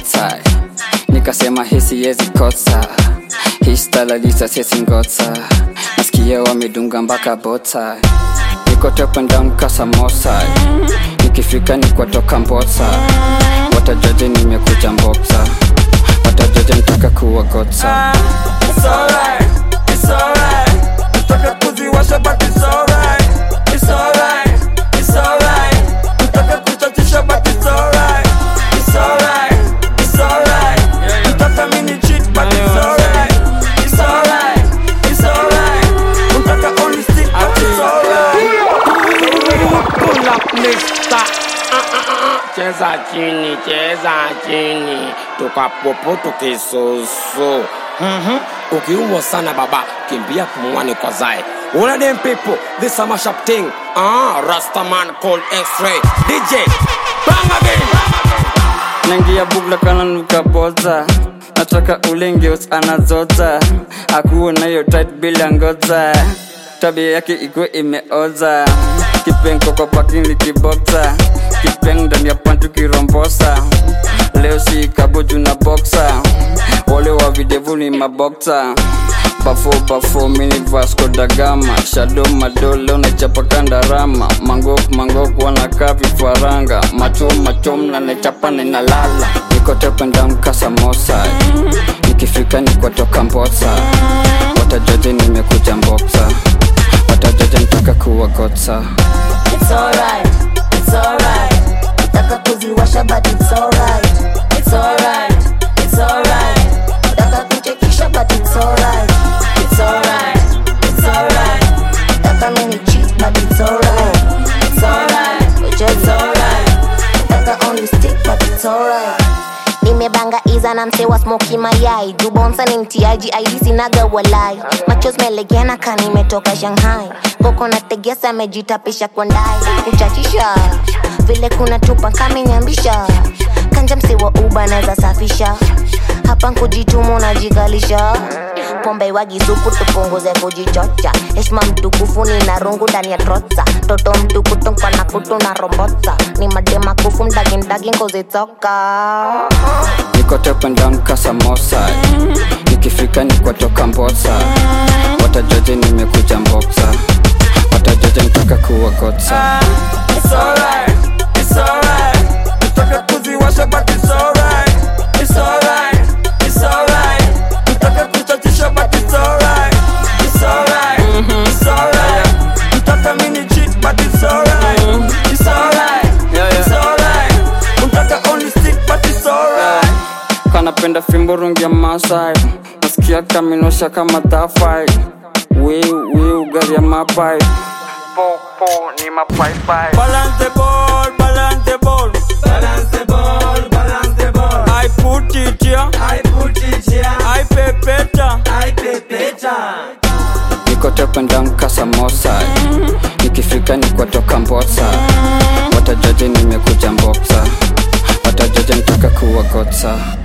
botsai nikasema hisi yezi kotsa histalalisa sesi ngotsa nasikia wamedunga mpaka botsai niko top and down kasamosai nikifika nikwatoka mbotsa watajaje nimekuja mboksa watajaje ntaka kuwagotsa It's alright, it's alright. Nataka kuziwasha but it's alright. It's alright, it's alright. Nataka kuchachisha but it's alright. It's alright, it's alright. Nataka mini cheat but it's alright. It's alright, it's alright. Nataka only stick but it's alright. Pull up mister. Ah, ah, ah, ah. Cheza chini, cheza chini, tukapopo tukisusu. Mhm. Ukiumwa sana baba, kimbia pumwani kwa zai. All of them people, this a mash up thing. Ah, Rastaman called X-ray. DJ, bang again. nangia bugla kana nukaboza nataka ulengeus anazota akuwe nayo tight bila ngoza tabia yake ikuwe imeoza kipengo kwa parking likiboksa kipeng ndani ya pantu kirombosa leo si kaboju na boksa wale wa videvu ni maboksa bafo bafo mini vasco da gama shado madole unachapa kandarama mangok mangok wanakaa vifaranga machom machom na nachapa ninalala niko top and down kasamosa nikifika nikwatoka mbosa watajaje nimekuja mboksa watajaje ntaka kuwagotsa It's alright, it's alright. Nataka kuziwasha but it's alright. It's alright, it's alright. Nataka kuchekisha but it's alright. It's alright, it's alright. Nataka mini cheat but it's alright. It's alright, which is alright. Nataka only stick but it's alright. nimebanga iza na mse wa smoki mayai jubonsa ni mtiaji aidi sinaga walai macho melegena ka nimetoka shanghai koko na tegesa amejitapisha kwa ndai kuchachisha vile kuna tupa kamenyambisha kanja mse wa uba naweza safisha hapa nkujitumu najigalisha pombe wagisupu tupunguze kujichocha heshima mtukufu ni na rungu ndani ya trotsa toto mtukutu kwa na kutu na rombotsa ni madema kufu mdagindagi ngozitoka niko top and down kasamosa nikifika nikwatoka mbosa watajaje nimekuja mboksa watajaje ntaka kuwagotsa It's alright, it's alright. Nataka kuziwasha but it's alright. It's alright, it's alright. Nataka kuchachisha but it's alright. It's alright, it's alright. Nataka mini cheat but it's alright. It's alright, Yeah, yeah. it's alright. Nataka only stick but it's alright. kanapenda fimbo rungi ya masai nasikia kaminosha kama thafai wiu wiu gari ya mapai popo ni mapaipai Balance the ball, balance the ball. Balance the ball, balance the ball. I put it here. I put it here. I pepeta. I pepeta. niko top and down kasamosa nikifika nikwatoka mbosa watajaje nimekuja mboksa watajaje ntaka kuwagotsa